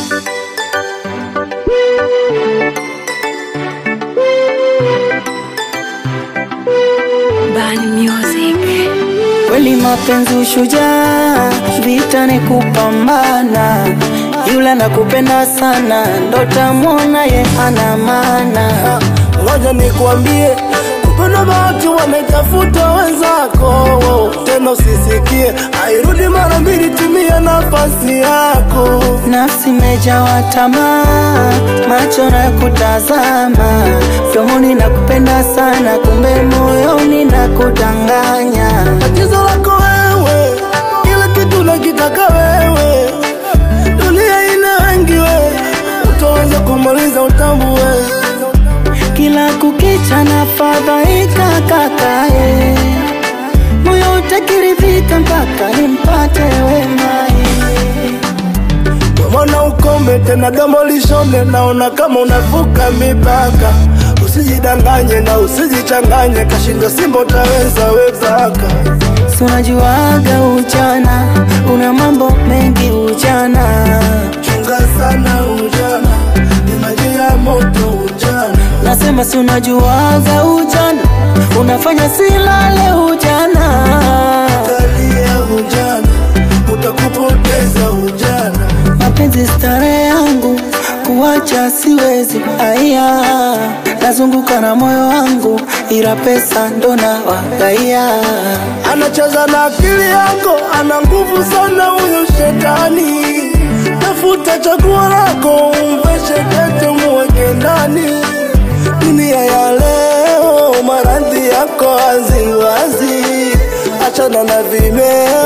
Bani Music. Kweli mapenzi ushujaa, vita ni kupambana. Yule nakupenda sana, ndo tamwona ye ana maana. Ngoja nikwambie, kupenda bahati wametafuta wenzako, tena usisikie, hairudi mara mbili, tumia nafasi yako. Nafsi imejawa tamaa, macho na kutazama, mdomoni nakupenda sana, kumbe moyoni nakudanganya. Tatizo lako wewe, kila kitu nakitaka wewe, dunia ina wengi we, utaweza kumaliza utambue. Kila kukicha na fadhaika kakae, moyo utakiridhika mpaka nimpate wemaye. Mwana ukome tena domo lishone, naona kama unavuka mipaka. Usijidanganye na usijichanganye, kashinda simba utaweza wezaka. Si unajuaga ujana, una mambo mengi ujana. Chunga sana ujana, ni maji ya moto ujana. Nasema si unajuaga ujana, unafanya silale ujana. Kalia ujana, utakupoteza ujana. Mapenzi starehe yangu, kuwacha siwezi. Aya, nazunguka na moyo wangu, ila pesa ndo na wagaia. Anacheza na akili yako, ana nguvu sana huyo shetani. Tafuta chaguo lako, umveshe pete, muweke ndani. Dunia ya leo, maradhi yako waziwazi, achana na vimeo